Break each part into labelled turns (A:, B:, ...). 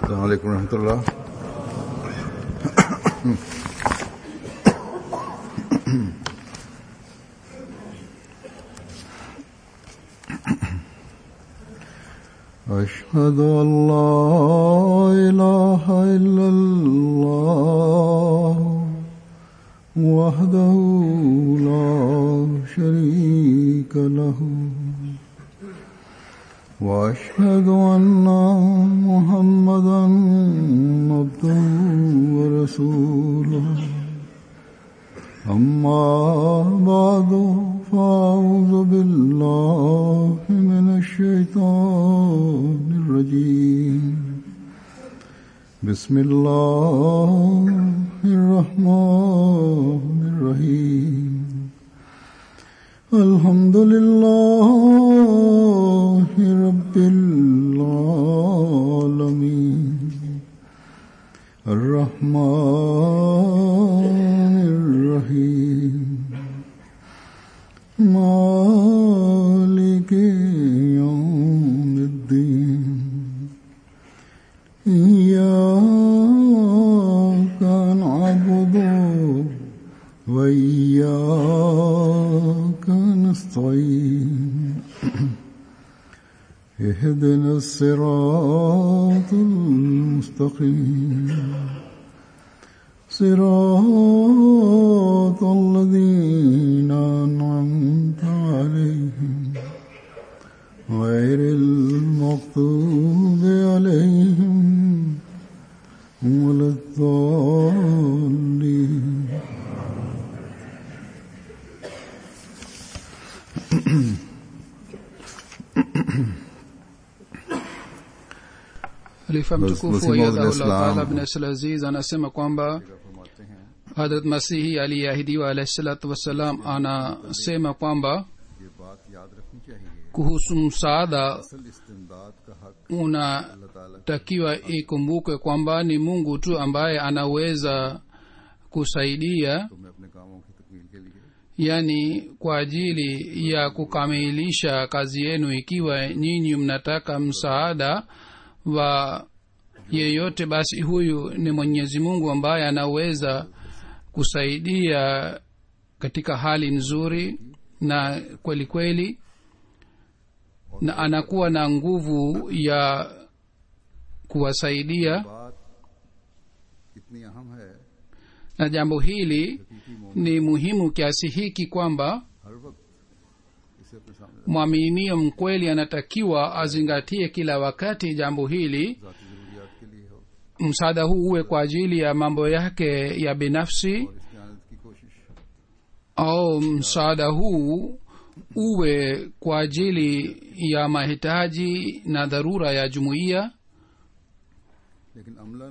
A: السلام عليكم ورحمة الله أشهد أن لا إله إلا الله وحده لا شريك له وأشهد أن محمدا عبده ورسوله أما بعد فأعوذ بالله من الشيطان الرجيم بسم الله الرحمن الرحيم الحمد لله رب العالمين الرحمن الرحيم مالك يوم الدين إياك نعبد وإياك نستعين اهدنا الصراط المستقيم صراط الذين أنعمت عليهم غير المغضوب عليهم ولا الضالين
B: Khalifa mtukufu
A: Masihi Maud
B: Ayyadahullah
A: al-Islam.
B: Taala bin Asl Aziz anasema kwamba Hadrat Masihi aliyeahidiwa alayhi salatu wassalam anasema kwamba
A: ये बात याद रखनी चाहिए
B: kuhusu msaada
A: असल इस्तेमदाद का हक
B: unatakiwa ikumbukwe kwamba ni mungu tu ambaye anaweza kusaidia
A: तुम्हें अपने कामों की तकमील के लिए
B: yani kwa ajili ya kukamilisha kazi yenu ikiwa nyinyi mnataka msaada wa yeyote basi huyu ni mwenyezi mungu ambaye anaweza kusaidia katika hali nzuri na kweli kweli na anakuwa na nguvu ya kuwasaidia
A: बात इतनी अहम है
B: na jambo hili ni muhimu kiasi hiki kwamba
A: हर वक्त इसे अपने सामने
B: mwaminio mkweli anatakiwa azingatie kila wakati jambo hili
A: ذاتی जरूरियात के लिए हो
B: msaada huu uwe kwa ajili ya mambo yake ya binafsi
A: और इसकी आनंद की कोशिश
B: au msaada huu uwe kwa ajili ya mahitaji na dharura ya jumuiya
A: लेकिन अमलन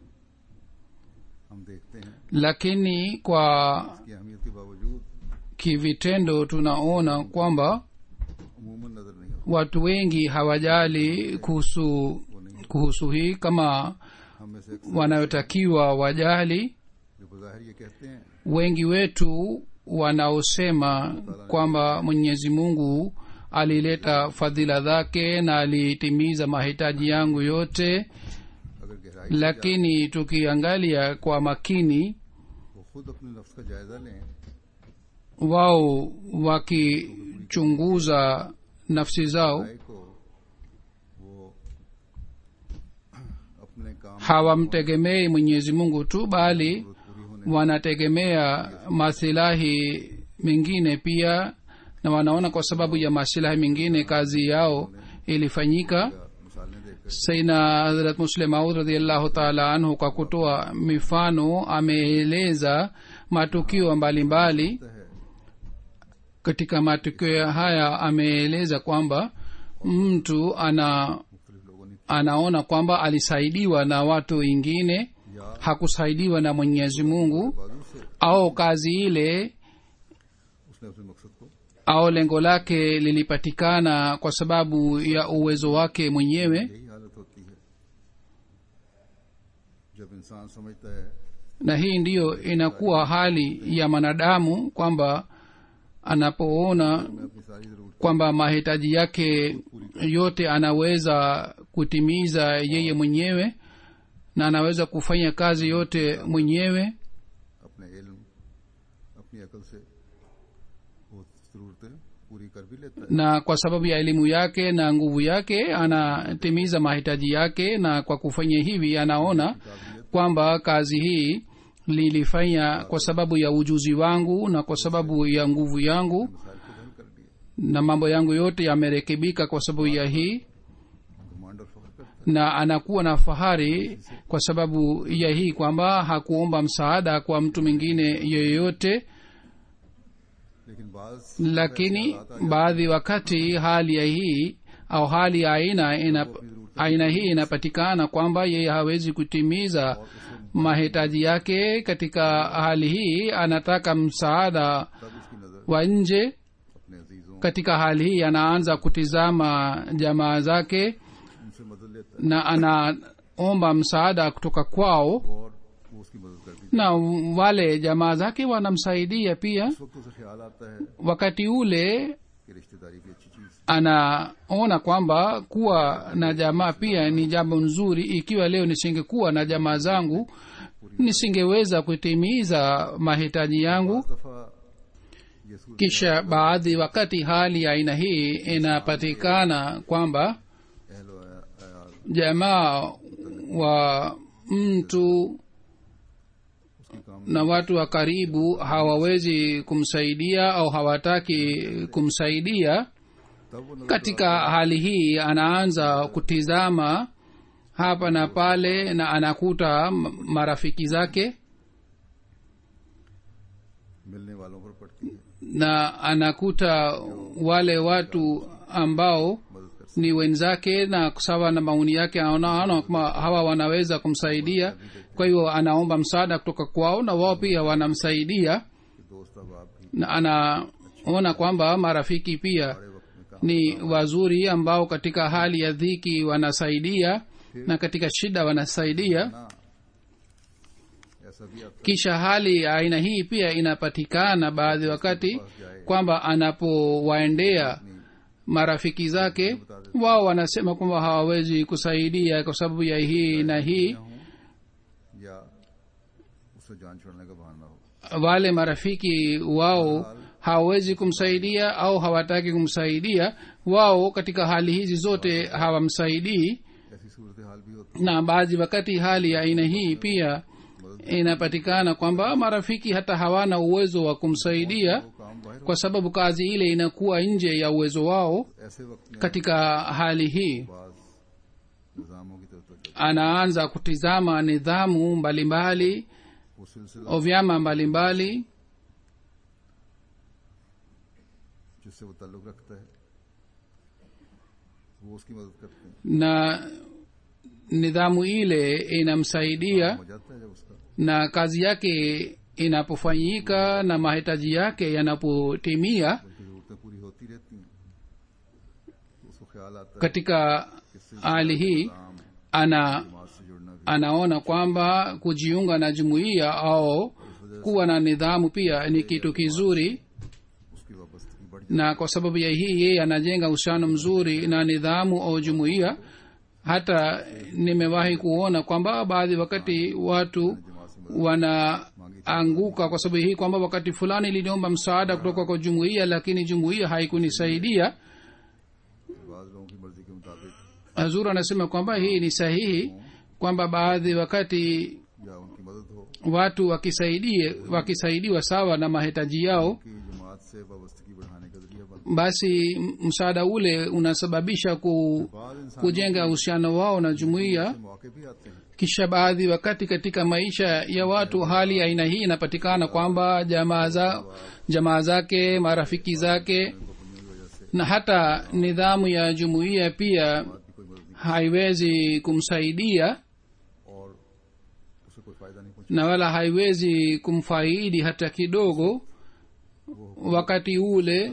A: हम देखते हैं
B: lakini kwa
A: कि अहमियत के बावजूद
B: kivitendo tunaona kwamba
A: अमूमन नजर नहीं होता
B: watu wengi hawajali kuhusu kuhusu hii kama
A: हम में से अक्सर
B: wanayotakiwa wajali
A: जो बज़ाहिर ये कहते हैं
B: wengi wetu wanaosema kwamba mwenyezi mungu alileta fadhila zake na alitimiza mahitaji yangu yote
A: अगर गहराई
B: lakini tukiangalia kwa makini
A: वो खुद अपने नफ्स का जायजा लें
B: wao wakichunguza nafsi zao
A: राय को वो अपने काम
B: hawamtegemei mwenyezi mungu tu bali
A: पूरी होने
B: wanategemea masilahi mengine pia na wanaona kwa sababu ya masilahi mengine kazi yao ilifanyika
A: का मिसालें देकर
B: saina hazrat muslim maud radiallahu taala anhu kwa kutoa mifano ameeleza matukio mbalimbali
A: है
B: katika matukio haya ameeleza kwamba mtu ana
A: मुख्तलिफ लोगों ने
B: anaona kwamba alisaidiwa na watu wengine
A: या
B: hakusaidiwa na mwenyezi mungu
A: बाजू से
B: au kazi ile
A: उसने अपने मकसद को
B: au lengo lake lilipatikana kwa sababu ya uwezo wake mwenyewe
A: यही हालत होती है जब इंसान समझता है
B: na hii ndiyo inakuwa hali ya mwanadamu kwamba anapoona
A: मैं अपनी सारी जरूरत
B: kwamba mahitaji yake yote anaweza kutimiza yeye mwenyewe na anaweza kufanya kazi yote mwenyewe
A: अपने इल्म अपनी अकल से वो जरूरतें पूरी कर भी लेता है
B: na kwa sababu ya elimu yake na nguvu yake anatimiza mahitaji yake na kwa kufanya hivi anaona kwamba kazi hii lilifanya kwa sababu ya ujuzi wangu na kwa sababu ya nguvu yangu
A: मसाइल खुद हल कर लिए
B: na mambo yangu yote yamerekebika kwa sababu ya hii
A: घमंड और फख्र करता
B: na anakuwa na fahari kwa sababu ya hii kwamba hakuomba msaada kwa mtu mwingine yoyote
A: है लेकिन बाज
B: lakini baadhi wakati hali ya hii au hali ya aina ina, aina hii inapatikana kwamba yeye hawezi kutimiza mahitaji yake katika hali hii anataka msaada
A: तब उसकी नजर
B: wa nje
A: अपने अजीजों
B: katika hali hii anaanza kutizama jamaa zake
A: उनसे मदद लेता है
B: na anaomba msaada kutoka kwao
A: और वो उसकी मदद कर भी
B: na wale jamaa zake wanamsaidia pia
A: उस वक्त उसे ख्याल आता है
B: wakati ule
A: कि रिश्तेदारी भी अच्छी चीज
B: anaona kwamba kuwa na jamaa pia ni jambo nzuri ikiwa leo nisingekuwa na jamaa zangu nisingeweza kutimiza mahitaji yangu
A: इस दफा ये सूरत
B: kisha baadhi wakati hali ya aina hii inapatikana kwamba
A: अहल व अयाल
B: jamaa wa mtu
A: उसकी काम
B: na watu wa karibu hawawezi kumsaidia au hawataki kumsaidia
A: तब वो नजर
B: katika hali hii anaanza kutizama hapa na pale na anakuta m- marafiki zake
A: मिलने वालों पर पड़ती है
B: na anakuta wale watu ambao
A: मदद कर
B: ni wenzake na sawa na maoni yake anaona kama hawa wanaweza kumsaidia kwa hiyo anaomba msaada kutoka kwao na wao pia wanamsaidia
A: कि दोस्त अब आप भी
B: na anaona kwamba marafiki pia
A: बड़े वक्त में काम
B: ni wazuri ambao katika hali ya dhiki wanasaidia na katika shida wanasaidia
A: ना ऐसा भी आता
B: kisha hali ya aina hii pia inapatikana baadhi wakati kwamba anapowaendea marafiki zake wao wanasema kwamba hawawezi kusaidia kwa sababu ya hii na hii
A: हूँ या उससे जान छोड़ने का बहाना हो
B: wale marafiki wao hawawezi kumsaidia au hawataki kumsaidia wao katika hali hizi zote hawamsaidii
A: ऐसी सूरत हाल भी होती
B: na baadhi wakati hali ya aina hii pia inapatikana kwamba marafiki hata hawana uwezo wa kumsaidia
A: है वो काम बाहर
B: kwa sababu kazi ile inakuwa nje ya uwezo wao
A: ऐसे वक्त में
B: katika hali hii
A: बाज निज़ामों की तरफ तवज्जो
B: anaanza kutizama nidhamu mbalimbali
A: वो सिलसिला
B: au vyama mbalimbali
A: जिससे वो ताल्लुक रखता है वो उसकी मदद करते हैं
B: na nidhamu ile inamsaidia
A: हो जाता है जब उसका
B: na kazi yake inapofanyika na mahitaji yake yanapotimia
A: बल्कि जरूरतें पूरी होती रहती हैं तो उसको ख्याल आता है
B: katika
A: कि इससे
B: hali hii
A: काम
B: ana
A: समाज से जुड़ना भी
B: anaona kwamba kujiunga na jumuiya au kuwa na nidhamu pia ni kitu kizuri
A: उसकी वाबस्तगी बढ़ जाती
B: na kwa sababu ya hii yeye anajenga uhusiano mzuri na nidhamu au jumuiya hata nimewahi kuona kwamba baadhi wakati watu
A: है जमात से
B: wanaanguka kwa sababu hii kwamba wakati fulani liliomba msaada kutoka kwa jumuiya lakini jumuiya haikunisaidia
A: मदद बाज लोगों की मर्जी के मुताबिक
B: hazur anasema kwamba hii ni sahihi kwamba baadhi wakati
A: या उनकी मदद हो
B: watu wakisaidie wakisaidiwa sawa na mahitaji yao
A: कि जमात से वाबस्तगी बढ़ाने का जरिया बन
B: basi m- msaada ule unasababisha ku,
A: बाद इंसान
B: kujenga uhusiano wao na jumuiya
A: से मौके भी आते हैं
B: kisha baadhi wakati katika maisha ya watu hali ya aina hii inapatikana kwamba jamaa za jamaa zake marafiki zake na hata nidhamu ya jumuiya pia
A: बात की कोई मदद नहीं
B: haiwezi kumsaidia
A: और उसे कोई फायदा नहीं पहुंचा
B: na wala haiwezi kumfaidi hata kidogo wakati ule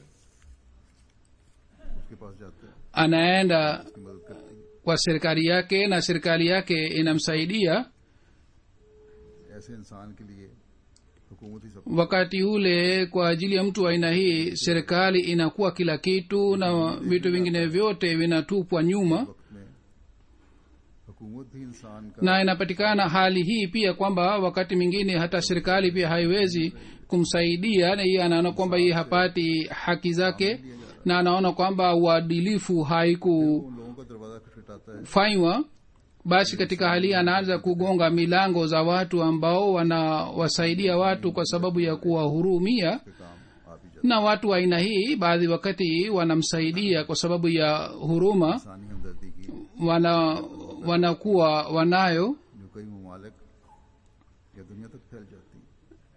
A: उसके पास जाते हैं
B: anaenda
A: उसकी मदद करते हैं
B: kwa serikali yake na serikali yake inamsaidia
A: ऐसे इंसान के लिए हुकूमत ही सब
B: wakati ule kwa ajili ya mtu wa aina hii serikali inakuwa kila kitu na vitu vingine vyote vinatupwa nyuma
A: वक्त में हुकूमत भी इंसान का
B: na inapatikana hali hii pia kwamba wakati mwingine hata serikali pia haiwezi kumsaidia na yeye anaona kwamba yeye hapati haki zake na anaona kwamba uadilifu haikufanywa
A: उन लोगों का दरवाजा खटखटाता है
B: basi katika hali hii anaanza kugonga milango za watu ambao wanawasaidia watu kwa sababu ya kuwahurumia
A: के काम आप ही जाते
B: na watu wa aina hii baadhi wakati wanamsaidia kwa sababu ya huruma
A: इंसानी हमदर्दी की
B: wana wanakuwa wanayo
A: जो कई ममालिक या दुनिया तक फैल जाती है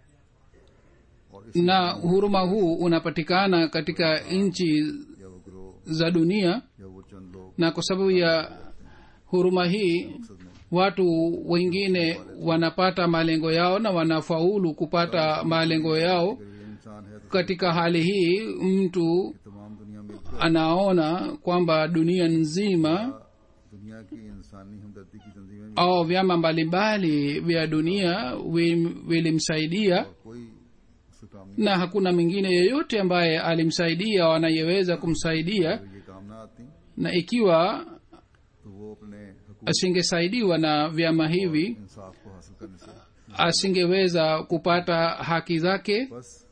A: और इस
B: na huruma huu unapatikana katika nchi
A: या वो ग्रोह
B: za dunia
A: या वो चंद लोग
B: na kwa sababu ya huruma hii
A: मकसद में
B: watu wengine wanapata malengo yao na wanafaulu kupata malengo yao
A: अगर ये इंसान है तो
B: katika hali hii mtu
A: तमाम दुनिया मिलकर
B: anaona kwamba dunia nzima
A: दुनिया की इंसानी हमदर्दी की तंजीमें भी
B: au vyama mbalimbali vya dunia vi- vilimsaidia
A: और कोई उसका काम नहीं
B: na hakuna mwingine yeyote ambaye alimsaidia au anayeweza kumsaidia
A: अगर ये काम ना आती
B: na ikiwa
A: तो वो अपने हकूक
B: asingesaidiwa na vyama hivi
A: इंसाफ को हासिल करने से
B: asingeweza kupata haki zake
A: बस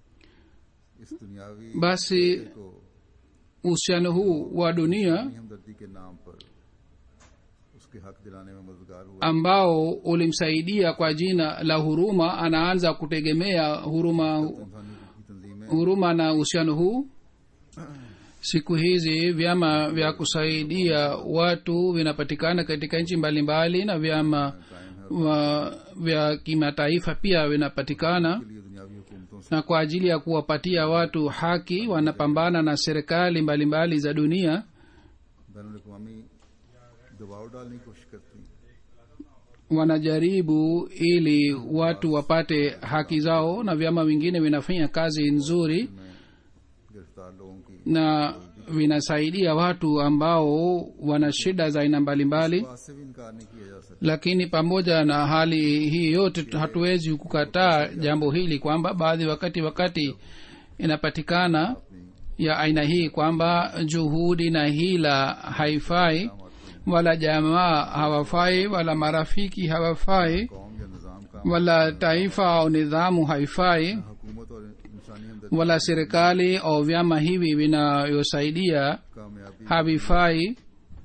A: इस दुनियावी
B: basi
A: को
B: uhusiano huu wa dunia
A: अपनी हमदर्दी के नाम पर उसके हक दिलाने में मददगार हुआ
B: ambao ulimsaidia kwa jina la huruma anaanza kutegemea huruma
A: इंसानी की तंजीमें
B: huruma na uhusiano huu siku hizi vyama vya kusaidia watu vinapatikana katika nchi mbalimbali na vyama
A: कायम है
B: wa, vya kimataifa pia vinapatikana
A: के लिए दुनियावी हुकूमतों से
B: na kwa ajili ya kuwapatia watu haki wanapambana na serikali mbalimbali za dunia
A: ban अवी दबाव डालने की कोशिश करती हैं
B: wanajaribu ili watu wapate haki zao na vyama vingine vinafanya kazi nzuri
A: में गिरफ्तार लोगों की
B: na vinasaidia watu ambao wana shida za aina mbalimbali
A: बात से भी इनकार नहीं किया जा सकता
B: lakini pamoja na hali hii yote hatuwezi kukataa jambo hili kwamba baadhi wakati wakati inapatikana ya aina hii kwamba juhudi na hila haifai wala jamaa hawafai wala marafiki hawafai
A: कौम या निज़ाम का
B: wala taifa au nidhamu haifai
A: हुकूमत और इंसानी हमदर्दी
B: wala serikali au vyama hivi vinayosaidia
A: कामयाबी
B: havifai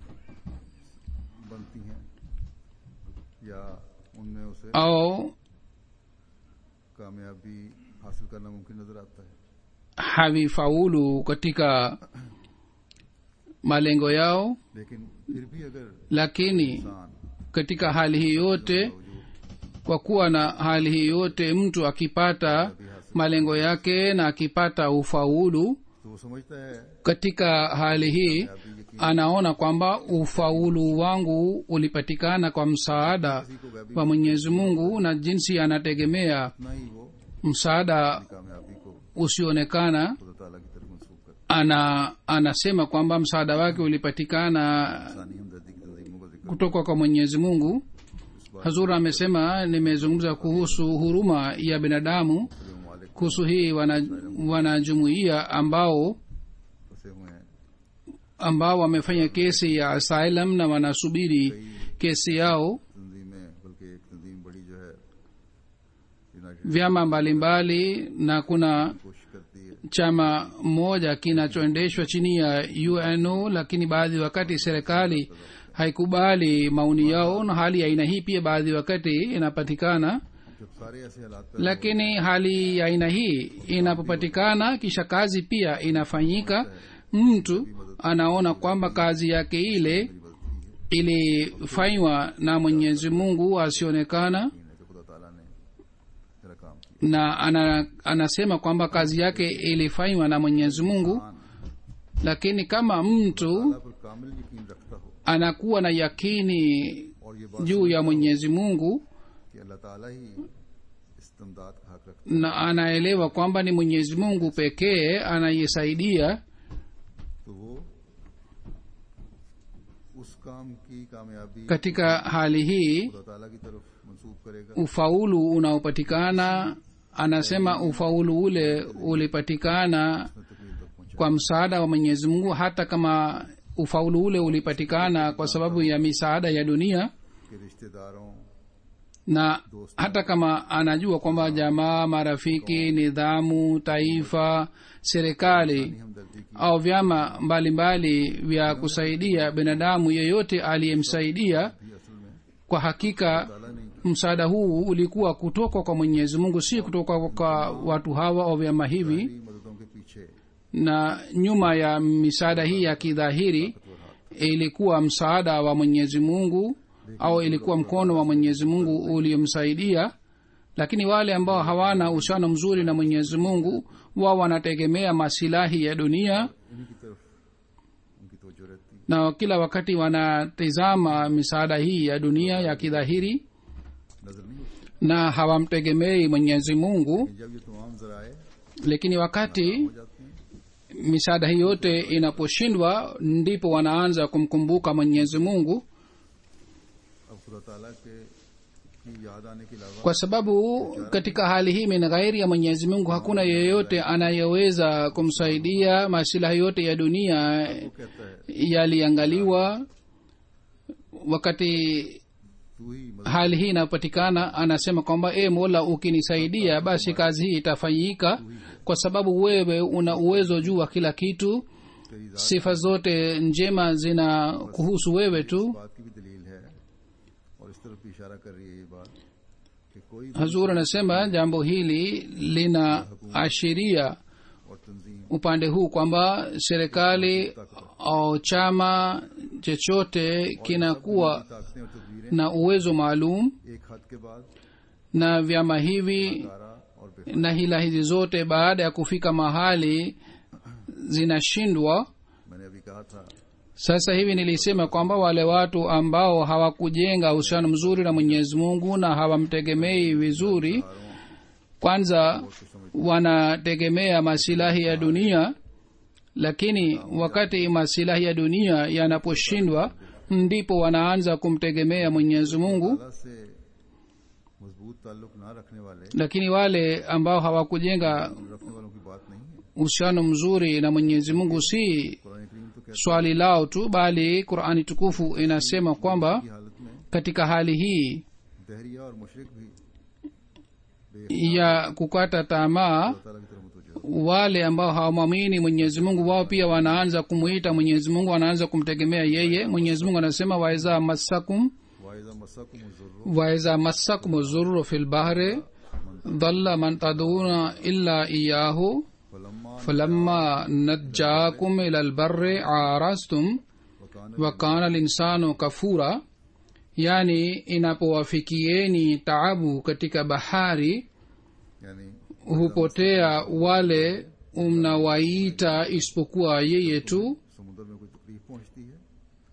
A: बनती हैं या उनमें उसे
B: au
A: कामयाबी हासिल करना मुमकिन नजर आता है
B: havifaulu katika malengo yao
A: लेकिन फिर भी अगर
B: lakini
A: इंसान
B: katika hali hii yote kwa kuwa na hali hii yote mtu akipata malengo yake na akipata ufaulu
A: तो वो समझता है
B: katika hali hii anaona kwamba ufaulu wangu ulipatikana kwa msaada wa mwenyezi mungu na jinsi anategemea
A: इतना ही वो
B: msaada
A: कामयाबी को
B: usioonekana
A: खुदा ताला की तरफ मनसूब करता
B: ana anasema kwamba msaada wake ulipatikana
A: है इंसानी हमदर्दी की तंजीमों का जिक्र
B: kutoka kwa mwenyezi mungu hazur amesema nimezungumza kuhusu huruma ya binadamu
A: मुख्तलिफ ममालिक
B: kuhusu hii wana- wanajumuia ambao
A: फंसे हुए हैं
B: ambao wamefanya kesi ya asylum na wanasubiri kesi yao
A: तंजीमें बल्कि एक तंजीम बड़ी जो है united
B: vyama mbalimbali na kuna
A: कोशिश करती है
B: chama moja kinachoendeshwa chini ya uno lakini baadhi wakati serikali haikubali maoni yao na hali ya aina hii pia baadhi wakati inapatikana
A: जब सारे ऐसे हालात पैदा
B: lakini hali ya aina hii inapopatikana kisha kazi pia inafanyika mtu anaona kwamba kazi yake ile ilifanywa na mwenyezi mungu asionekana
A: है कि खुदा ताला ने मेरा काम किया
B: na ana, anasema kwamba kazi yake ilifanywa na mwenyezi mungu lakini kama mtu
A: अल्लाह पर कामिल यकीन रखता हो
B: anakuwa na yakini
A: और ये बात
B: juu ya mwenyezi mungu
A: कि अल्लाह ताला ही इस्तमदाद का हक रखता
B: na anaelewa kwamba ni mwenyezi mungu pekee anayesaidia
A: है तो वो उस काम की कामयाबी
B: katika hali hii
A: खुदा ताला की तरफ मंसूब करेगा
B: ufaulu unaopatikana anasema ufaulu ule ulipatikana
A: तकमील तक पहुंचा
B: kwa msaada wa mwenyezi mungu hata kama ufaulu ule ulipatikana kwa sababu ya misaada ya dunia
A: के रिश्तेदारों
B: na hata kama anajua kwamba jamaa marafiki nidhamu taifa serikali
A: हमदर्दी की
B: au vyama mbalimbali vya kusaidia binadamu yeyote aliyemsaidia
A: भी असल में
B: kwa hakika
A: ताला नहीं
B: msaada huu ulikuwa kutoka kwa mwenyezi mungu si kutoka kwa watu hawa au vyama hivi
A: की मददों के पीछे
B: na nyuma ya misaada hii ya kidhahiri ilikuwa msaada wa mwenyezi mungu au ilikuwa mkono wa mwenyezi mungu uliomsaidia lakini wale ambao hawana uhusiano mzuri na mwenyezi mungu wao wanategemea masilahi ya dunia
A: इन्हीं की तरफ उनकी तवज्जो रहती है
B: na kila wakati wanatizama misaada hii ya dunia ya kidhahiri
A: नजर नहीं होती
B: na hawamtegemei mwenyezi mungu
A: जब ये तमाम जराए
B: lakini wakati
A: हो जाते हैं
B: misaada hii yote inaposhindwa ndipo wanaanza kumkumbuka mwenyezi mungu
A: अब खुदा ताला के की याद आने के अलावा
B: kwa sababu katika hali hii min ghairi ya mwenyezi mungu hakuna yeyote anayeweza kumsaidia masilahi yote ya dunia
A: वो कहता है
B: yaliangaliwa wakati
A: तू ही मदद
B: hali hii inapatikana anasema kwamba e mola ukinisaidia basi kazi hii itafanyika kwa sababu wewe una uwezo juu wa kila kitu
A: तेरी जात
B: sifa zote njema zina kuhusu wewe tu
A: इस बात की भी दलील है और इस तरफ भी इशारा कर रही है ये बात कि कोई
B: hazur anasema jambo hili linaashiria
A: और तंजीम
B: upande huu kwamba serikali au chama chochote kinakuwa
A: ताकतें और तदबीरें
B: na uwezo maalum
A: एक हद के बाद
B: na vyama hivi
A: तारा और बेफा
B: na hila hizi zote baada ya kufika mahali zinashindwa
A: मैंने अभी कहा था
B: sasa hivi nilisema kwamba wale watu ambao hawakujenga uhusiano mzuri na mwenyezi mungu na hawamtegemei vizuri kwanza wanategemea masilahi ya dunia lakini wakati masilahi ya dunia yanaposhindwa ndipo wanaanza kumtegemea mwenyezi mungu
A: ताला से मजबूत ताल्लुक ना रखने वाले
B: lakini wale ambao hawakujenga
A: रखने वालों की बात नहीं है
B: uhusiano mzuri na mwenyezi mungu si
A: Quran करीम तो कहता
B: swali lao tu bali qurani tukufu inasema kwamba
A: है कि हालत में
B: katika hali hii
A: दहरिया और मुशरिक भी
B: ya kukata tamaa
A: ताला की तरफ मुतवज्जो
B: wale ambao hawamwamini mwenyezi mungu wao pia wanaanza kumwita mwenyezi mungu wanaanza kumtegemea yeye mwenyezi mungu anasema waeza massakum
A: वाइजा मस्साकुम ज़ुर्रु
B: waeza massakum zurru fi lbahri dhalla man taduna illa iyahu
A: फलम्मा
B: falamma najjakum ila lbarri arastum
A: वकान
B: wakana linsanu kafura yani inapowafikieni taabu katika bahari
A: यानी
B: hupotea wale mnawaita isipokuwa yeye tu
A: समुद्र में कोई तकलीफ पहुंचती है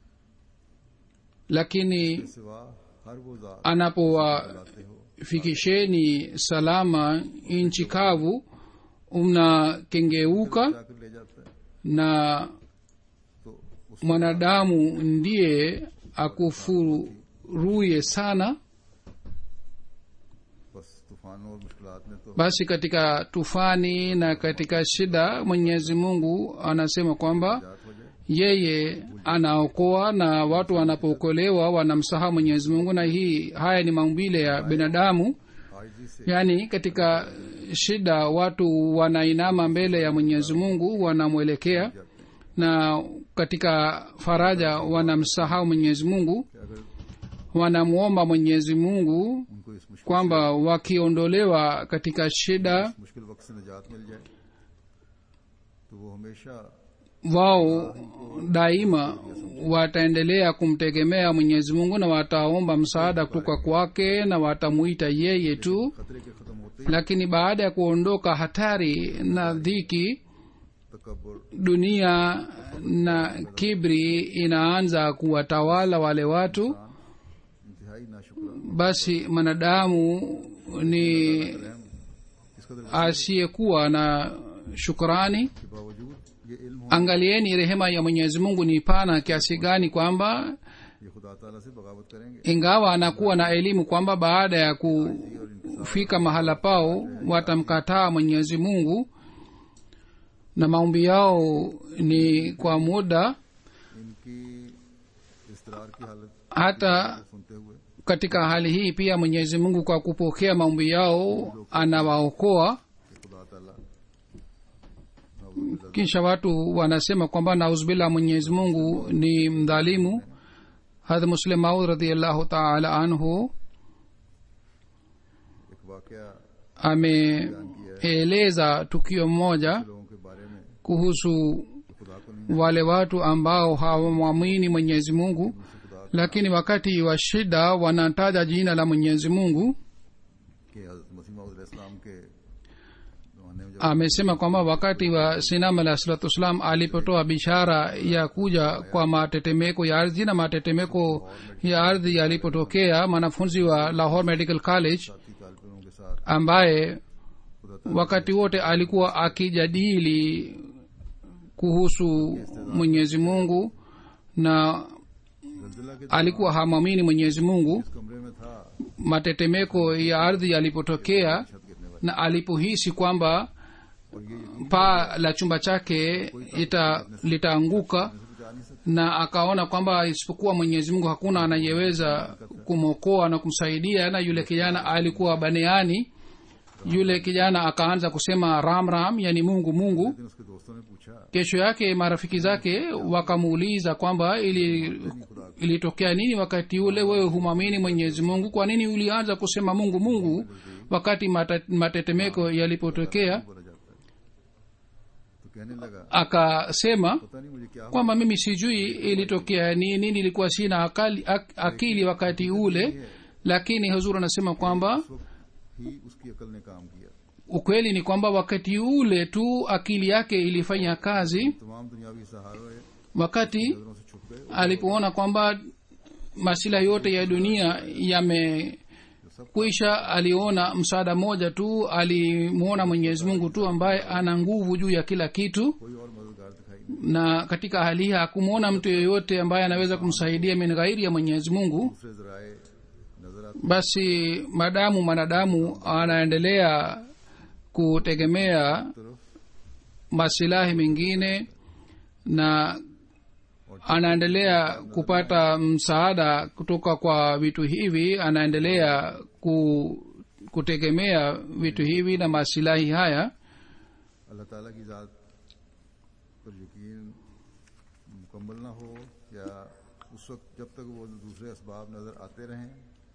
B: lakini
A: सिवा हर वो जात
B: anapowafikisheni
A: लाते हो
B: salama nchi kavu mnakengeuka
A: जाकर ले जाता है
B: na
A: तो उस
B: mwanadamu ndiye akufuruye sana
A: बस तूफानों और मुश्किलात में तो
B: basi katika tufani na katika shida mwenyezi mungu anasema kwamba
A: जात हो जाए
B: yeye anaokoa na watu wanapookolewa wanamsahau mwenyezi mungu na hii haya ni maumbile ya binadamu
A: आजी से
B: yaani katika shida watu wanainama mbele ya mwenyezi mungu wanamwelekea
A: जाते हैं
B: na katika faraja wanamsahau mwenyezi mungu
A: कि अगर
B: wanamwomba mwenyezi mungu
A: उनको इस मुश्किल
B: kwamba wakiondolewa katika shida
A: मुश्किल वक्त से निजात मिल जाए तो वो हमेशा
B: wao daima wataendelea kumtegemea mwenyezi mungu na wataomba msaada kutoka kwake na watamuita yeye tu
A: खतरे के खत्म होते ही
B: lakini baada ya kuondoka hatari na dhiki
A: तकबर
B: dunia na kibri inaanza kuwatawala wale watu
A: इंतहाई नाशुक्र
B: basi mwanadamu ni
A: इस कदर
B: asiyekuwa na shukrani
A: के बावजूद ये इल्म हो
B: angalieni rehema ya mwenyezi mungu ni pana kiasi gani kwamba
A: ये खुदा ताला से बगावत करेंगे
B: ingawa anakuwa na elimu kwamba baada ya kufika mahala pao watamkataa mwenyezi mungu na maombi yao ni kwa muda
A: इनकी इसरार की हालत
B: hata
A: सुनते हुए
B: katika hali hii pia mwenyezi mungu kwa kupokea maombi yao anawaokoa
A: कि खुदा ताला नाउजुबिल्लाह
B: kisha watu wanasema kwamba nauzbillah mwenyezi mungu ni mdhalimu hadh muslim maud radiallahu taala anhu
A: एक वाकया
B: ameeleza tukio moja
A: लोगों के बारे में
B: kuhusu
A: कि खुदा को नहीं
B: wale watu ambao hawamwamini mwenyezi mungu
A: उनसे खुदा
B: lakini wakati wa shida wanataja jina la mwenyezi mungu
A: के हज़रत मसीह मौद इस्लाम के जमाने में जब
B: amesema kwamba wakati wa sinam alah salatu wassalam alipotoa bishara ya kuja kwa matetemeko ya ardhi na matetemeko ya ardhi yalipotokea mwanafunzi wa lahore medical college
A: साथी तालिबों के साथ
B: ambaye
A: खुदा
B: wakati wote alikuwa akijadili kuhusu mwenyezi mungu na
A: जलजिला के
B: alikuwa hamwamini mwenyezi mungu
A: इस कमरे में था
B: matetemeko ya ardhi yalipotokea
A: छत गिरने वाली
B: na alipohisi kwamba
A: और ये यकीन
B: paa la chumba chake ita litaanguka
A: से बचा नहीं सकते
B: na akaona kwamba isipokuwa mwenyezi mungu hakuna anayeweza kumwokoa na kumsaidia na yule kijana alikuwa baneani yule kijana akaanza kusema ram ram yani mungu mungu
A: लेकिन उसके दोस्तों ने पूछा
B: kesho yake marafiki zake wakamuuliza kwamba ili ilitokea nini wakati ule wewe humwamini mwenyezi mungu kwa nini ulianza kusema mungu mungu wakati mata- matetemeko yalipotokea
A: बोला जाता है तो कहने लगा
B: akasema
A: पता नहीं मुझे क्या हुआ
B: kwamba mimi sijui ilitokea nini nilikuwa sina akali, ak, akili wakati ule lakini huzur anasema kwamba
A: उस वक्त ही उसकी अकल ने काम किया
B: ukweli ni kwamba wakati ule tu akili yake ilifanya kazi
A: तमाम दुनियावी सहारे
B: wakati
A: नजरों से छुप गए
B: alipoona kwamba masila yote ya dunia yamekwisha aliona msaada mmoja tu alimwona mwenyezi mungu tu ambaye ana nguvu juu ya kila kitu
A: कोई और मददगार दिखाई नहीं
B: na katika hali hii hakumwona mtu yeyote ambaye anaweza kumsaidia min ghairi ya mwenyezi mungu
A: दूसरे जराए नजर आते
B: basi madamu mwanadamu anaendelea kutegemea
A: तरफ
B: masilahi mengine na anaendelea kupata msaada kutoka kwa vitu hivi anaendelea ku, kutegemea vitu hivi na masilahi haya
A: अल्लाह ताला की ज़ात पर यकीन मुकम्मल ना हो या उस वक्त जब तक वो दूसरे इसबाब नज़र आते रहें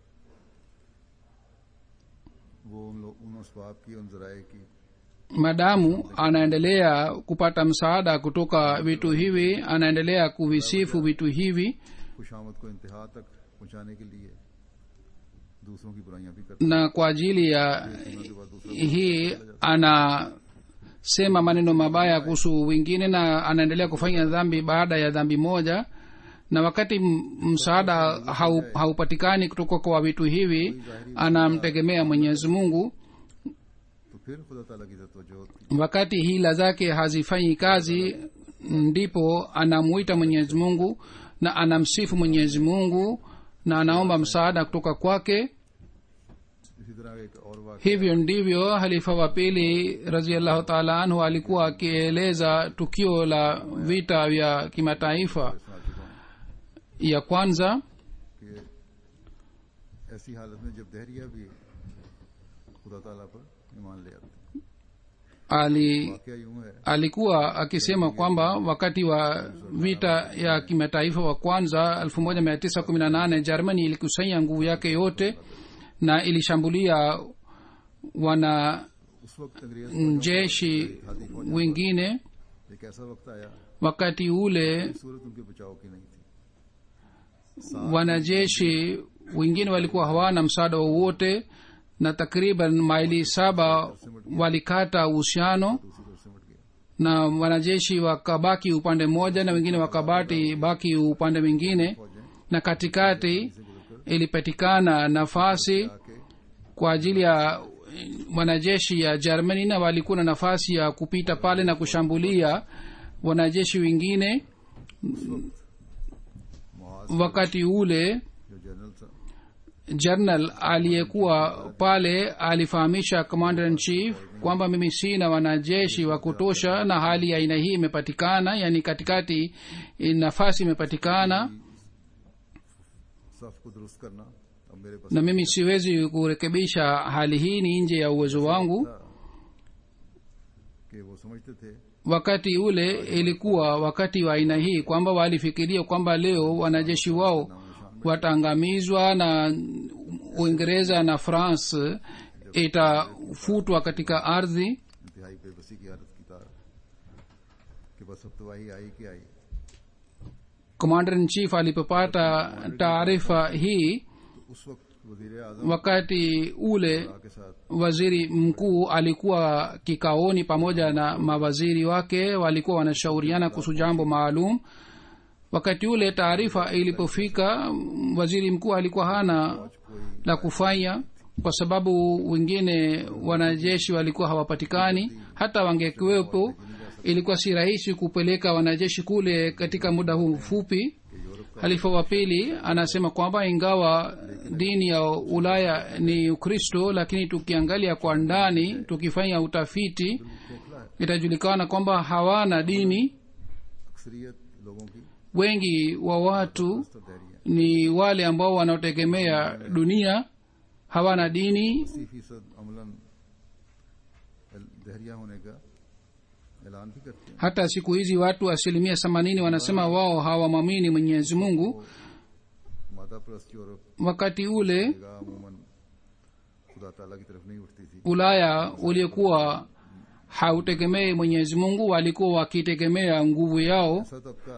A: वो उन लोग उन इसबाब की उन जराए की
B: madamu anaendelea kupata msaada kutoka vitu hivi anaendelea kuvisifu vitu hivi
A: खुशामद को इंतहा तक पहुंचाने के लिए दूसरों की बुराइयां भी करते
B: na kwa ajili ya
A: हैं के बाद दूसरा
B: hii anasema maneno mabaya kuhusu wengine na anaendelea kufanya dhambi baada ya dhambi moja na wakati m- msaada hau, haupatikani kutoka kwa vitu hivi anamtegemea mwenyezi mungu
A: तो फिर खुदा ताला की तवज्जो होती
B: wakati hila zake hazifanyi kazi ndipo anamuita mwenyezi mungu na anamsifu mwenyezi mungu na anaomba msaada kutoka kwake
A: इसी तरह एक और वाक़
B: hivyo ndivyo halifa wa pili raziallahu taala anhu alikuwa akieleza tukio la vita vya kimataifa
A: सुना चुका हूं
B: ya kwanza
A: कि ऐसी हालत में जब दहरिया भी खुदा ताला पर ईमान ले आते हैं।
B: ali
A: वाकया यूं है
B: alikuwa akisema kwamba wakati wa vita ya kimataifa wa kwanza 1918 germany ilikusanya nguvu yake yote na ilishambulia wana
A: उस वक्त अंग्रेज
B: jeshi wengine
A: एक ऐसा वक्त आया
B: wakati ule
A: सूरत उनके बचाव की नहीं थी
B: wanajeshi wengine walikuwa hawana msaada wowote na takriban maili saba walikata uhusiano
A: दूसरी तरफ सिमट गया
B: na wanajeshi wakabaki upande mmoja na wengine wakabati baki upande mwingine na katikati ilipatikana nafasi
A: आके
B: kwa ajili ya wanajeshi ya germany na walikuwa na nafasi ya kupita pale na kushambulia wanajeshi wengine
A: मुआज
B: wakati ule
A: जो general था
B: jernal aliyekuwa pale alifahamisha commander in chief kwamba mimi sina wanajeshi wa kutosha na hali ya aina hii imepatikana yani katikati nafasi imepatikana
A: सफ को दुरुस्त करना अब मेरे पास
B: na mimi siwezi kurekebisha hali hii ni nje ya uwezo wangu
A: था कि वो समझते थे
B: wakati ule ilikuwa wakati wa aina hii kwamba walifikiria kwamba leo wanajeshi wao wataangamizwa na uingereza na france itafutwa katika ardhi
A: इंतहाई बेबसी की हालत की तार कि बस अब तो वही आई कि आई
B: commander in chief alipopata taarifa hii
A: तो उस वक्त वजीर आजम
B: wakati ule
A: के साथ
B: waziri mkuu alikuwa kikaoni pamoja na mawaziri wake walikuwa wanashauriana kuhusu jambo maalum wakati ule taarifa ilipofika waziri mkuu alikuwa hana la kufanya kwa sababu wengine wanajeshi walikuwa hawapatikani hata wangekuwepo ilikuwa si rahisi kupeleka wanajeshi kule katika muda huu mfupi halifa wa pili anasema kwamba ingawa dini ya ulaya ni ukristo lakini tukiangalia kwa ndani tukifanya utafiti itajulikana kwamba hawana dini
A: अक्सरियत लोगों की
B: wengi wa watu
A: तो दैरिया
B: ni wale ambao wanaotegemea dunia hawana dini
A: अस्सी फीसद अमलन दहरिया होने का ऐलान भी करते हैं
B: hata siku hizi watu asilimia themanini wanasema wao hawamwamini mwenyezi mungu
A: मादा प्रस्त यूरोप
B: wakati ule
A: निगाह अमूमन खुदा ताला की तरफ नहीं उठती थी
B: ulaya uliokuwa hautegemei mwenyezi mungu walikuwa wakitegemea nguvu yao
A: ऐसा तबका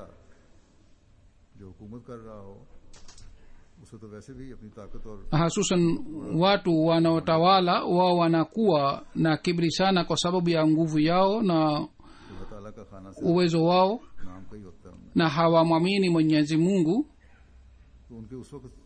A: जो हुकूमत कर रहा हो उसे तो वैसे भी अपनी ताकत और
B: hasusan watu wanaotawala wao wanakuwa na kibri sana kwa sababu ya nguvu yao na
A: खुदा ताला का खाना से
B: uwezo wao
A: नाम का ही होता है उनमें
B: na hawamwamini mwenyezi mungu
A: तो उनके उस वक्त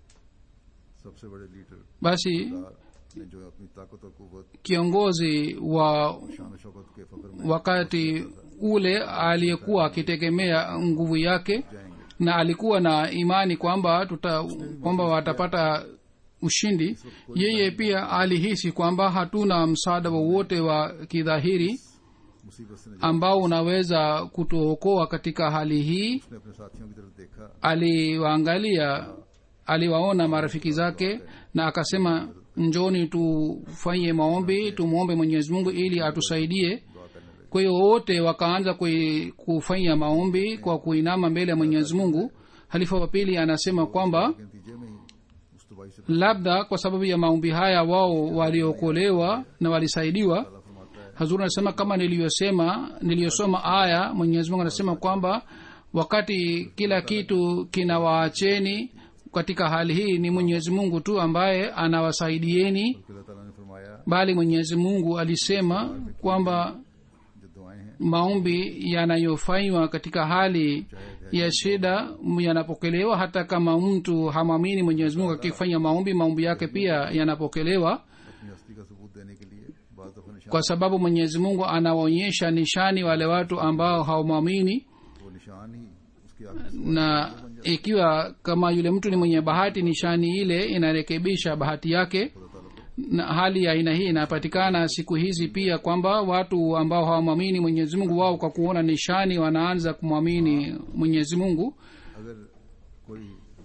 A: सबसे बड़े लीडर
B: basi
A: ने जो अपनी ताकत और कुवत
B: kiongozi wa
A: शान शौकत के फख्र में
B: wakati ule aliyekuwa akitegemea nguvu yake
A: जाएंगे
B: na alikuwa na imani kwamba tuta kwamba watapata ushindi yeye pia alihisi kwamba hatuna msaada wowote wa kidhahiri
A: मुसीबत से निजात
B: ambao unaweza kutuokoa katika hali hii
A: उसने अपने साथियों की तरफ देखा
B: aliwaangalia aliwaona marafiki zake na akasema njoni tufanye maombi tumwombe mwenyezi mungu ili atusaidie
A: दुआ करने लगे
B: kwa hiyo wote wakaanza kui- kufanya maombi kwa kuinama mbele ya mwenyezi mungu halifa wa pili anasema kwamba
A: के नतीजे में ही उस तबाही से
B: labda kwa sababu ya maombi haya wao waliokolewa na walisaidiwa
A: अल्लाह फरमाता है
B: hazuri anasema kama niliyosema niliyosoma aya mwenyezi mungu anasema kwamba wakati kila kitu kinawaacheni katika hali hii ni mwenyezi mungu tu ambaye anawasaidieni
A: कि अल्लाह ताला ने फरमाया
B: bali mwenyezi mungu alisema kwamba
A: जो दुआएं हैं
B: maombi yanayofanywa katika hali ya shida yanapokelewa hata kama mtu hamwamini mwenyezi mungu akifanya maombi maombi yake pia yanapokelewa
A: अपनी हस्ती का सबूत देने के लिए बाज दफा निशान
B: kwa sababu mwenyezi mungu anawaonyesha nishani wale watu ambao hawamwamini
A: वो निशान ही उसकी आखिरी
B: na ikiwa kama yule mtu ni mwenye bahati nishani ile inarekebisha bahati yake na hali ya aina hii inapatikana siku hizi pia kwamba watu ambao hawamwamini mwenyezi mungu wao kwa kuona nishani wanaanza kumwamini mwenyezi mungu
A: अगर कोई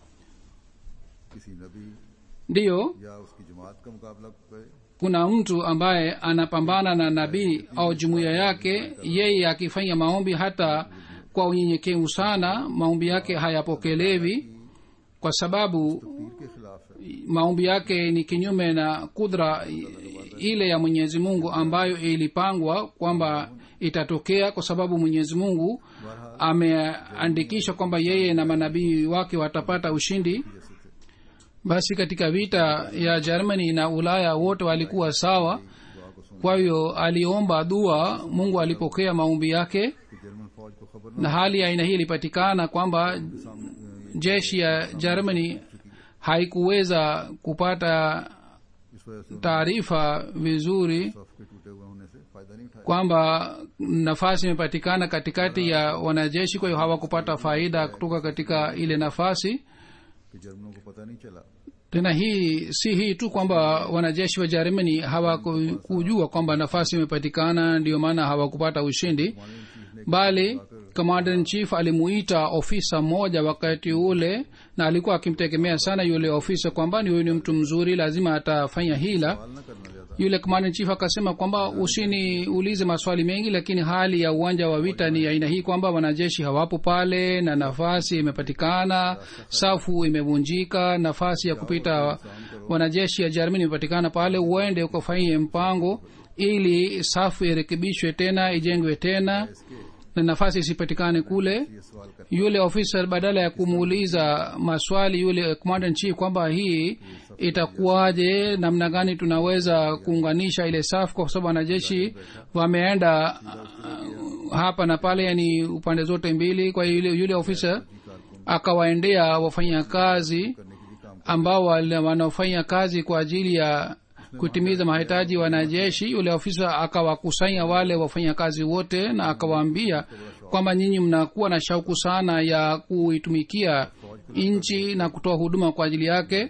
A: किसी नबी
B: ndiyo
A: या उसकी जमात का मुकाबला करे
B: kuna mtu ambaye anapambana na nabii au jumuiya yake yeye akifanya maombi hata kwa unyenyekevu sana maombi yake hayapokelewi kwa sababu
A: पीर के खिलाफ है
B: maombi yake ni kinyume na kudra ile ya mwenyezi mungu ambayo ilipangwa kwamba itatokea kwa sababu mwenyezi mungu ameandikisha kwamba yeye na manabii wake watapata ushindi basi katika vita ya germany na ulaya wote walikuwa sawa kwa hiyo aliomba dua mungu alipokea maombi yake
A: कि German फौज को खबर
B: na hali ya aina hii ilipatikana kwamba jeshi ya germany haikuweza kupata
A: इस वजह से
B: taarifa vizuri
A: सफ के टूटे हुए होने से फायदा नहीं उठाया
B: kwamba nafasi imepatikana katikati ya wanajeshi kwa hiyo hawakupata faida kutoka katika ile nafasi
A: कि जर्मनों को पता नहीं चला
B: tena hii si hii tu kwamba wanajeshi wa jerumani hawakujua kwamba nafasi imepatikana ndio maana hawakupata ushindi bali commander in chief alimuita ofisa mmoja wakati ule na alikuwa akimtegemea sana yule ofisa kwamba ni huyu ni mtu mzuri lazima atafanya hila
A: सवाल न करना ज्यादा
B: yule commander in chief akasema kwamba usiniulize maswali mengi lakini hali ya uwanja wa vita ni aina hii kwamba wanajeshi hawapo pale na nafasi imepatikana safu imevunjika nafasi ya kupita wanajeshi ya jermani imepatikana pale uende ukafanyie mpango ili safu irekebishwe tena ijengwe tena na nafasi isipatikane kule
A: ये सवाल कर
B: yule ofisa badala ya kumuuliza maswali yule commander in chief kwamba hii itakuwaje namna gani tunaweza kuunganisha ile safu kwa sababu wanajeshi wameenda uh, hapa na pale yani upande zote mbili kwa hiyo yule, yule ofisa akawaendea wafanyakazi
A: करने के लिए काम
B: ambao wale wanaofanya kazi kwa ajili ya kutimiza mahitaji wanajeshi yule ofisa akawakusanya wale wafanyakazi wote na akawaambia kwamba nyinyi mnakuwa na shauku sana ya kuitumikia nchi na kutoa huduma kwa ajili yake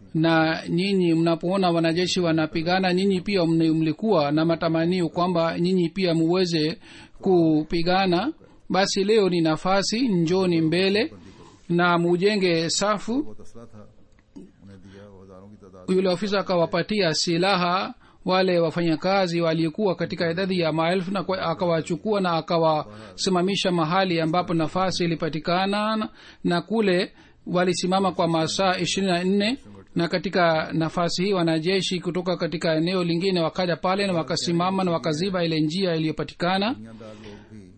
B: na nyinyi mnapoona wanajeshi wanapigana nyinyi pia mni- mlikuwa na matamanio kwamba nyinyi pia muweze kupigana basi leo ni nafasi njoni mbele na mujenge safu
A: बहुत असला था उन्हें दिया वो हजारों की तादाद
B: yule ofisa akawapatia silaha wale wafanyakazi waliokuwa katika idadi ya maelfu na kwa- akawachukua na akawasimamisha mahali ambapo nafasi ilipatikana na- na kule walisimama kwa masaa ishirini na nne na katika nafasi hii wanajeshi kutoka katika eneo lingine wakaja pale na wakasimama na wakaziba ile njia iliyopatikana
A: दुनियादार लोग भी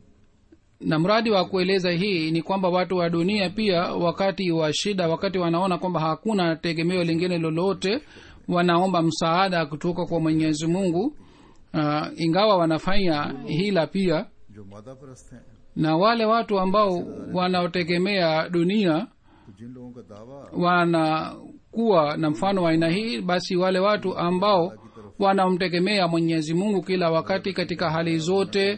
B: na mradi wa kueleza hii ni kwamba watu wa dunia pia wakati wa shida wakati wanaona kwamba hakuna tegemeo lingine lolote wanaomba msaada kutoka kwa mwenyezi mungu uh, ingawa wanafanya hila pia
A: जो मादा परस्त हैं
B: na wale watu ambao wanaotegemea dunia
A: तो जिन लोगों का दावा
B: wanakuwa na mfano wa aina hii basi wale watu ambao wanamtegemea mwenyezi mungu kila wakati katika hali zote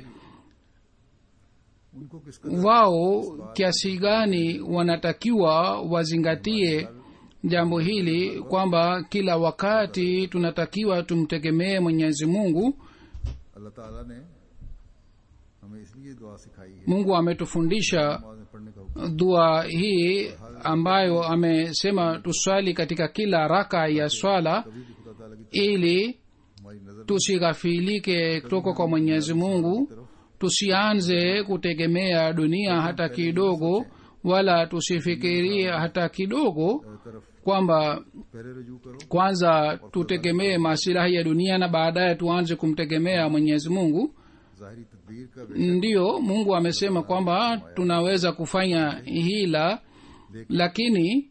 A: उनको किस कदर
B: wao kiasi gani wanatakiwa wazingatie jambo hili kwamba kila wakati tunatakiwa tumtegemee mwenyezi mungu
A: अल्लाह ताला ने हमें इसलिए दुआ सिखाई है
B: mungu ametufundisha
A: नमाज में पढ़ने का हुक्म
B: dua hii ambayo amesema tuswali katika kila raka ya swala
A: कभी भी खुदा ताला की
B: ili
A: हमारी नजर
B: tusighafilike kutoka kwa mwenyezi mungu tusianze kutegemea dunia hata kidogo wala tusifikirie hata kidogo
A: तरफ
B: kwamba
A: पहले रजू करो
B: kwanza tutegemee masilahi ya dunia na baadaye tuanze kumtegemea mwenyezi mungu
A: जाहिरी तदबीर का वे-
B: ndiyo mungu amesema kwamba tunaweza kufanya hila lakini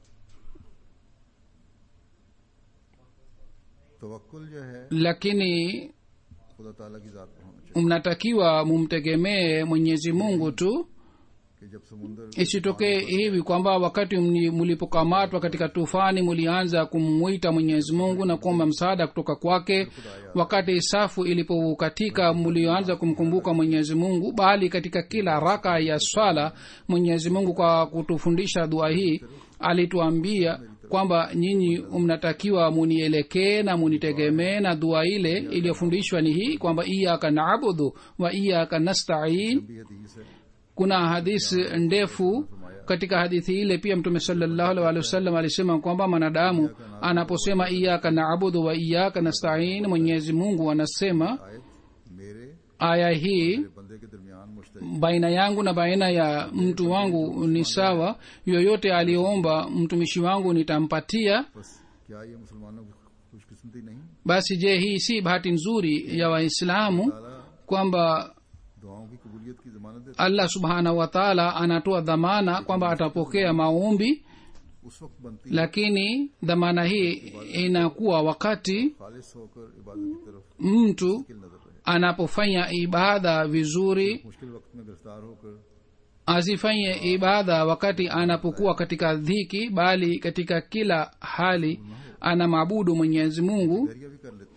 A: तवक्कुल जो है
B: lakini
A: खुदा ताला की जात पर होना चाहिए
B: mnatakiwa mumtegemee mwenyezi mungu tu
A: कि जब समुंदर
B: isitokee hivi kwamba wakati mni- mlipokamatwa katika tufani mulianza kumwita mwenyezi mungu na kuomba msaada kutoka kwake wakati safu ilipokatika mlioanza kumkumbuka mwenyezi mungu bali katika kila raka ya swala mwenyezi mungu kwa kutufundisha dua hii alituambia kwamba nyinyi mnatakiwa munielekee na munitegemee na dua ile iliyofundishwa ni hii kwamba iyaka naabudu wa iyaka nastain
A: भी हदीस है
B: kuna hadithi ndefu katika hadithi ile pia mtume salallahu alaihi wasallam alisema kwamba mwanadamu anaposema iyaka naabudu wa iyaka nastain mwenyezi mungu anasema
A: आयत मेरे
B: aya hii
A: मेरे बंदे के दरमियान मुश्तरक
B: baina yangu na baina ya mtu wangu ni sawa yoyote aliyoomba mtumishi wangu nitampatia
A: बस क्या ये मुसलमानों की खुशकिस्मती नहीं
B: basi je hii si bahati nzuri ya waislamu
A: ताला
B: kwamba
A: दुआओं की कबूलियत की जमानत देता
B: allah subhanahu wa taala anatoa dhamana kwamba atapokea maombi
A: है। उस वक्त बनती है
B: lakini dhamana hii inakuwa wakati
A: खालिस होकर इबादत की तरफ
B: mtu
A: किल नजर रहे
B: anapofanya ibada vizuri
A: मुश्किल वक्त में गिरफ्तार होकर
B: asifanye ibada wakati anapokuwa katika dhiki bali katika kila hali anamwabudu mwenyezi mungu
A: दरिया भी कर लेते हैं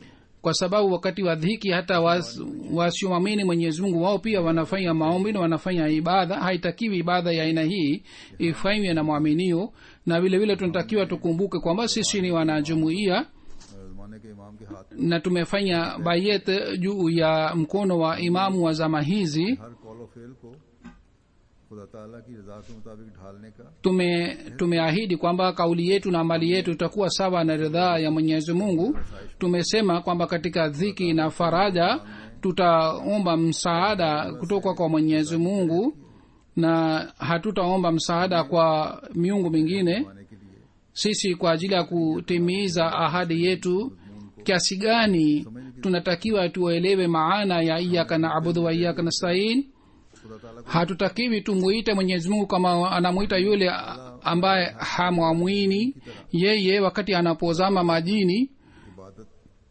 B: kwa sababu wakati wa dhiki hata was- wasiomwamini mwenyezi mungu wao pia wanafanya maombi na wanafanya ibada haitakiwi ibada ya aina hii ifanywe na mwaminio na vile vile tunatakiwa tukumbuke kwamba sisi ni wanajumuia
A: जमाने के इमाम के हाथ
B: na tumefanya bayet juu ya mkono wa imamu wa zama hizi
A: हर कॉल और फेल को खुदा ताला की रजा के मुताबिक ढालने का
B: tume tumeahidi kwamba kauli yetu na mali yetu itakuwa sawa na ridhaa ya mwenyezi mungu tumesema kwamba katika dhiki na faraja tutaomba msaada kutoka kwa mwenyezi mungu na hatutaomba msaada kwa miungu mingine
A: पाने के लिए
B: sisi kwa ajili ya kutimiza ahadi yetu kiasi gani tunatakiwa tuelewe maana ya iyaka na abudu wa iyaka nastain
A: खुदा ताला
B: hatutakiwi tumuite mwenyezi mungu kama anamwita yule ambaye hamwamwini yeye wakati anapozama majini
A: को इबादत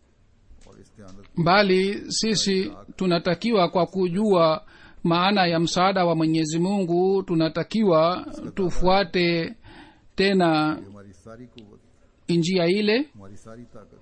A: और इस्तेआनत
B: bali sisi tunatakiwa kwa kujua maana ya msaada wa mwenyezi mungu tunatakiwa tufuate tena
A: की हमारी सारी कुवत
B: njia ile
A: हमारी सारी ताकत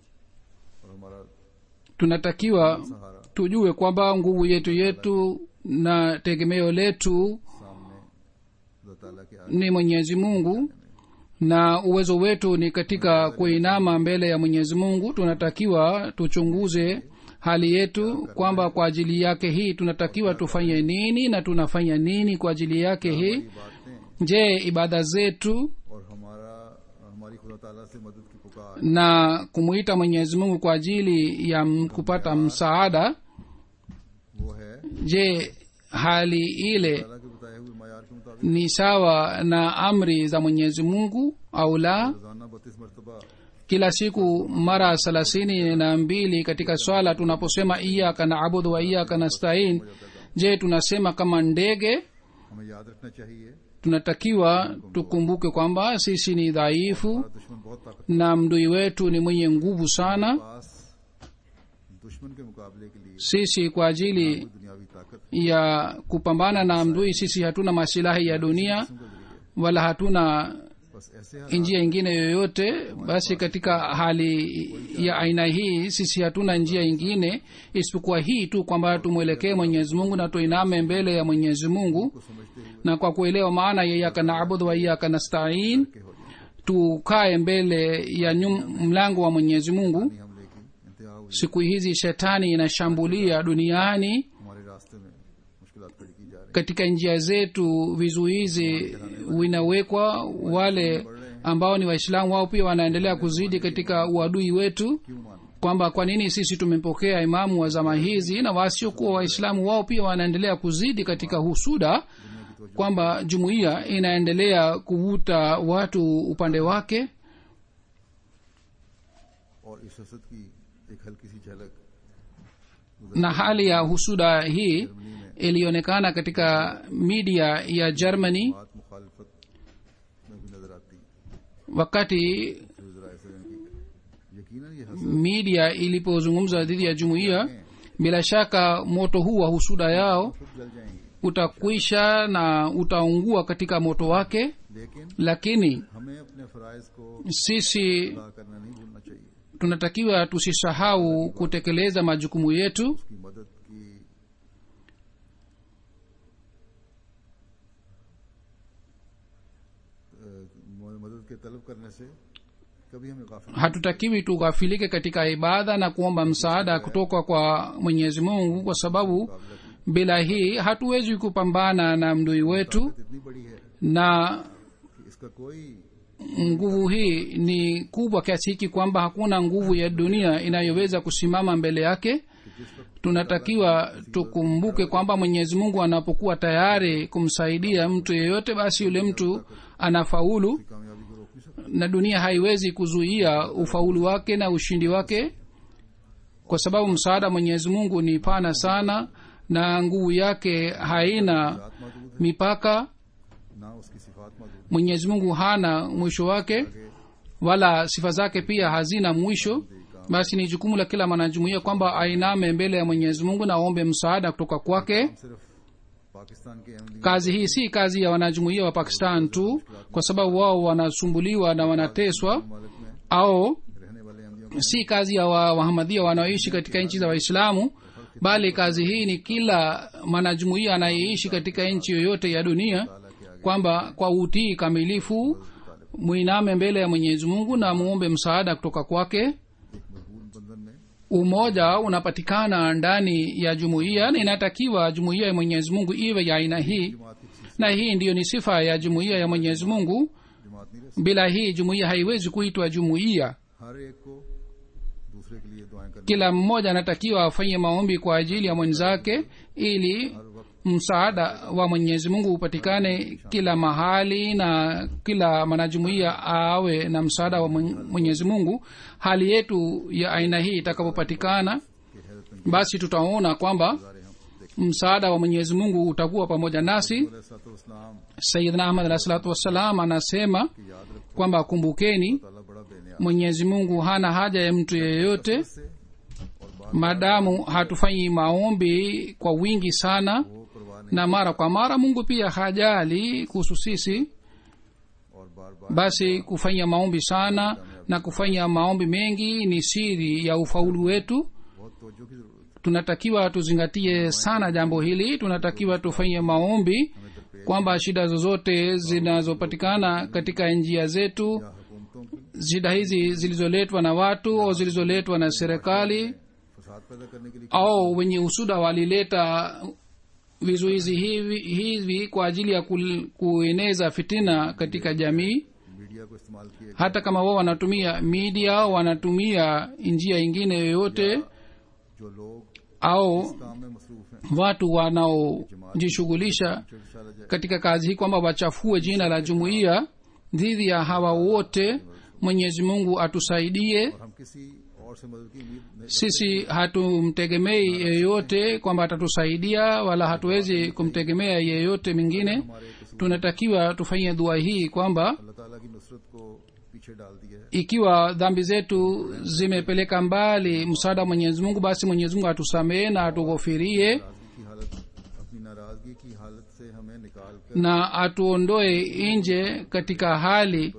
A: और हमारा
B: tunatakiwa
A: सहारा
B: tujue kwamba nguvu yetu yetu na tegemeo letu
A: सामने खुदा ताला के आगे
B: ni mwenyezi mungu na uwezo wetu ni katika kuinama mbele ya mwenyezi mungu tunatakiwa tuchunguze hali yetu kwamba kwa ajili yake hii tunatakiwa tufanye nini na tunafanya nini kwa ajili yake hii
A: बातें
B: je ibada zetu
A: और हमारा हमारी खुदा ताला से मदद की पुकार
B: na kumwita mwenyezi mungu kwa ajili ya m- kupata msaada
A: वो है
B: je hali ile
A: ताला के बताए हुए मैार के मुताबिक
B: ni sawa na amri za mwenyezi mungu au la
A: रोजाना बत्तीस मरतबा
B: kila siku mara thelathini na mbili katika swala tunaposema iyaka na abudu wa iyaka nastain je tunasema kama ndege
A: हमें याद रखना चाहिए
B: tunatakiwa tukumbuke kwamba sisi ni dhaifu
A: हमारा दुश्मन बहुत ताकत
B: na mdui wetu ni mwenye nguvu sana
A: पास दुश्मन के मुकाबले के लिए
B: sisi kwa ajili
A: कोई दुनियावी ताकत
B: ya kupambana na mdui sisi hatuna masilahi ya dunia
A: किस्म का जरिए
B: wala hatuna
A: बस ऐसे हालात
B: njia ingine yoyote basi katika hali ya aina hii sisi hatuna njia ingine isipokuwa hii tu kwamba tumwelekee mwenyezi mungu na tuiname mbele ya mwenyezi mungu
A: को समझते हुए
B: na kwa kuelewa maana ya iyaka naabudu wa iyaka nastain
A: के हो जाए
B: tukae mbele ya nyum, mlango wa mwenyezi mungu
A: हमले की इंतहा हुई
B: siku hizi shetani inashambulia duniani
A: हमारे रास्ते में मुश्किलात खड़ी की जा रही
B: katika njia zetu vizuizi vinawekwa wale ambao ni waislamu wao pia wanaendelea kuzidi katika uadui wetu
A: क्यों मानो
B: kwamba kwa nini sisi tumempokea imamu wa zama hizi na wasiokuwa waislamu wao pia wanaendelea kuzidi katika husuda kwamba jumuiya inaendelea kuvuta watu upande wake
A: और इस हसद की एक हल्की सी झलक
B: na hali ya husuda hii ilionekana katika media ya germany
A: बात मुखालफत में भी नजर आती है
B: wakati
A: जो जरा ऐसे की यकीनन ये हसद
B: media ilipozungumza dhidi ya jumuiya bila shaka moto huu wa husuda yao
A: खुद जल जाएंगे
B: utakwisha na utaungua katika moto wake
A: लेकिन
B: lakini
A: हमें अपने फराइज को
B: sisi
A: अदा करना नहीं भूलना चाहिए
B: tunatakiwa tusisahau kutekeleza majukumu yetu
A: उसकी मदद की अ, मदद के तलब करने से कभी हमें काफी
B: hatutakiwi tughafilike katika ibada na kuomba msaada kutoka kwa mwenyezi mungu kwa sababu bila hii hatuwezi kupambana na mdui wetu
A: इतनी बड़ी है
B: na
A: कि इसका कोई
B: nguvu hii ni kubwa kiasi hiki kwamba hakuna nguvu ya dunia inayoweza kusimama mbele yake tunatakiwa tukumbuke kwamba mwenyezi mungu anapokuwa tayari kumsaidia mtu yeyote basi yule mtu anafaulu
A: कामयाबी को रोक नहीं सकता
B: na dunia haiwezi kuzuia ufaulu wake na ushindi wake kwa sababu msaada wa mwenyezi mungu ni pana sana na nguvu yake haina
A: आत्मा दूध
B: mipaka
A: ना उसकी सिफात मौजूद
B: mwenyezi mungu hana mwisho wake wala sifa zake pia hazina mwisho basi ni jukumu la kila mwanajumuia kwamba ainame mbele ya mwenyezi mungu na aombe msaada kutoka kwake
A: सिर्फ पाकिस्तान के Ahmadi
B: kazi hii si kazi ya wanajumuia wa pakistan tu kwa sababu wao wanasumbuliwa na wanateswa
A: ममालिक में
B: au
A: रहने वाले अहमदियों
B: si kazi ya wa- wahamadia wanaoishi katika nchi za waislamu bali kazi hii ni kila mwanajumuia anayeishi katika nchi yoyote ya dunia kwamba kwa utii kamilifu mwiname mbele ya mwenyezi mungu na muombe msaada kutoka kwake
A: एक मजबूत बंधन में
B: umoja unapatikana ndani ya jumuiya na inatakiwa jumuiya ya mwenyezi mungu iwe ya aina hii
A: जमात की किसी
B: na hii ndiyo ni sifa ya jumuiya ya mwenyezi mungu
A: जमात नहीं रह
B: bila hii jumuiya haiwezi kuitwa jumuiya
A: सकती हर एक को दूसरे के लिए दुआएं करनी
B: kila mmoja anatakiwa afanye maombi kwa ajili ya mwenzake ili
A: हर वक्त
B: msaada wa mwenyezi mungu upatikane kila mahali na kila mwanajumuiya awe na msaada wa Mwen- mwenyezi mungu hali yetu ya aina hii itakapopatikana
A: की हैरत में
B: basi tutaona kwamba
A: गुजारे हम देखते
B: msaada wa mwenyezi mungu utakuwa pamoja nasi
A: इस्लाम
B: sayidna ahmad alahi salatu wassalam anasema
A: की याद रखो
B: kwamba kumbukeni
A: ताला बड़ा बेनिया
B: mwenyezi mungu hana haja ya mtu yeyote
A: से और बात
B: maadamu hatufanyi maombi kwa wingi sana
A: वो परवाह नहीं
B: na mara kwa mara mungu pia hajali kuhusu sisi
A: और बार बार
B: basi kufanya maombi sana na kufanya maombi mengi ni siri ya ufaulu wetu
A: बहुत तवज्जो की जरूरत है
B: tunatakiwa tuzingatie sana jambo hili tunatakiwa tufanye maombi
A: हमें दरपेश
B: kwamba shida zozote zinazopatikana katika njia zetu
A: या हुकूमतों की
B: shida hizi zilizoletwa na watu au zilizoletwa na serikali
A: फसाद पैदा करने के लिए
B: au wenye usuda walileta vizuizi hivi, hivi kwa ajili ya kul- kueneza fitina katika jamii
A: media को इस्तेमाल किए
B: hata kama wao wanatumia media au wanatumia njia ingine yoyote
A: जो लोग
B: au
A: काम में मसरूफ हैं
B: watu wanaojishughulisha
A: चिड़साला जाए
B: katika kazi hii kwamba wachafue jina la jumuiya dhidi ya hawa wote mwenyezi mungu atusaidie
A: और हम किसी और से मदद की उम्मीद नहीं
B: sisi hatumtegemei yeyote kwamba atatusaidia wala hatuwezi kumtegemea yeyote mwingine tunatakiwa tufanye dua hii kwamba
A: अल्लाह ताला की नुसरत को पीछे डाल दिया है
B: ikiwa dhambi zetu zimepeleka mbali msaada wa mwenyezi mungu basi mwenyezi mungu atusamehe na atughofirie
A: नाराजगी की हालत अपनी नाराजगी की हालत से हमें निकाल कर
B: na atuondoe nje katika hali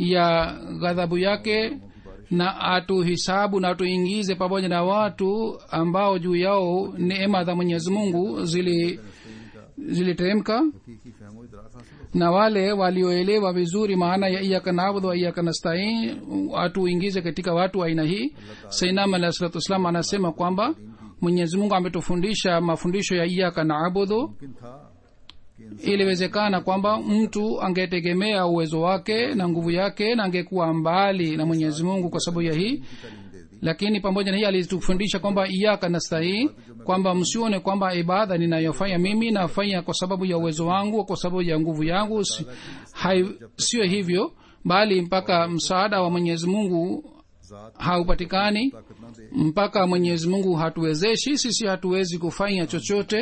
B: ya ghadhabu yake na atuhisabu na atuingize pamoja na watu ambao juu yao neema za mwenyezi mungu zili ziliteremka
A: हकीकी फहमो इदराक हासिल हो
B: na wale walioelewa vizuri maana ya iyaka nabudhu wa iyaka nastain atuingize katika watu wa aina hii sainam alah salatu wassalam anasema kwamba mwenyezi mungu ametufundisha mafundisho ya iyaka nabudhu
A: मुमकिन था कि इंसान
B: iliwezekana kwamba mtu angetegemea uwezo wake na nguvu yake na angekuwa mbali na mwenyezi mungu kwa sababu ya hii
A: की तालीम दे दी
B: lakini pamoja na hii alitufundisha kwamba iyaka nastahii kwamba msione kwamba ibada ninayofanya mimi nafanya kwa sababu ya uwezo wangu kwa sababu ya nguvu yangu si- hai- sio hivyo bali mpaka msaada wa mwenyezi mungu
A: जात
B: haupatikani
A: ताकत ना दे
B: mpaka mwenyezi mungu hatuwezeshi sisi hatuwezi kufanya chochote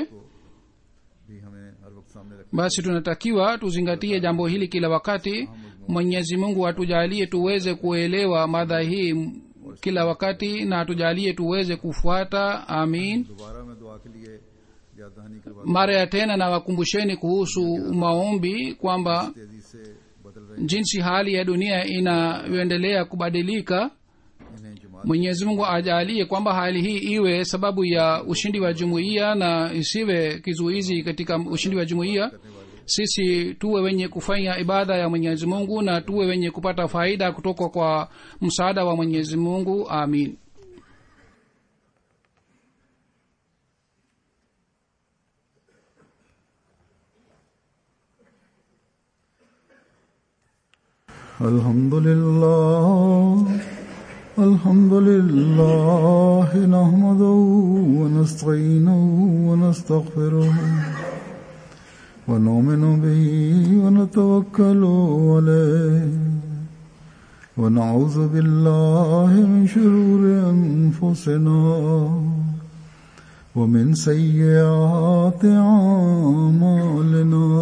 A: भी हमें हर वक्त सामने रख
B: basi tunatakiwa tuzingatie jambo hili kila wakati mwenyezi mungu atujalie tuweze kuelewa madha hii m- kila wakati na atujalie tuweze kufuata amin
A: दोबारा मैं दुआ के लिए याद दहानी करवा
B: mara ya tena na wakumbusheni kuhusu maombi kwamba
A: तेजी से बदल रहे
B: jinsi hali ya dunia inayoendelea kubadilika
A: इन्हें जमात
B: mwenyezi mungu ajalie kwamba hali hii iwe sababu ya ushindi wa jumuiya na isiwe kizuizi katika ushindi wa jumuiya sisi tuwe wenye kufanya ibada ya mwenyezi mungu na tuwe wenye kupata faida kutoka kwa msaada wa mwenyezi mungu amin
A: الحمد لله الحمد لله نحمده ونستعينه ونستغفره ونؤمن به ونتوكل عليه ونعوذ بالله من شرور أنفسنا ومن سيئات أعمالنا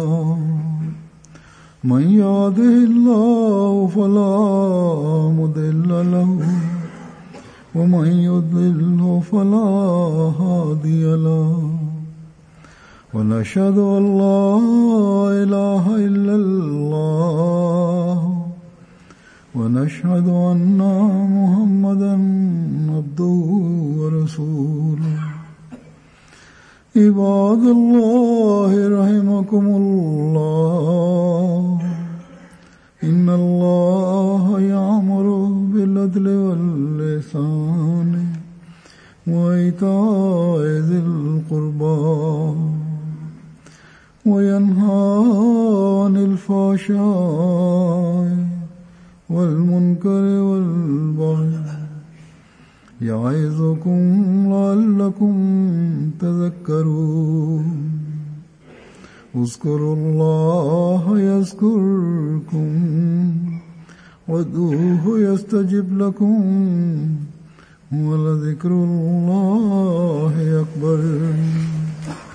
A: من يهده الله فلا مضل له ومن يضلل فلا هادي له ونشهد ان لا اله الا الله ونشهد أن محمدا عبده ورسوله عباد الله رحمكم الله إن الله يأمر بالعدل واللسان وإيتاء ذي القربى وينهى عن الفحشاء والمنكر والبغي يعظكم لعلكم تذكرون اذكروا الله يذكركم وادعوه يستجب لكم ولذكر الله أكبر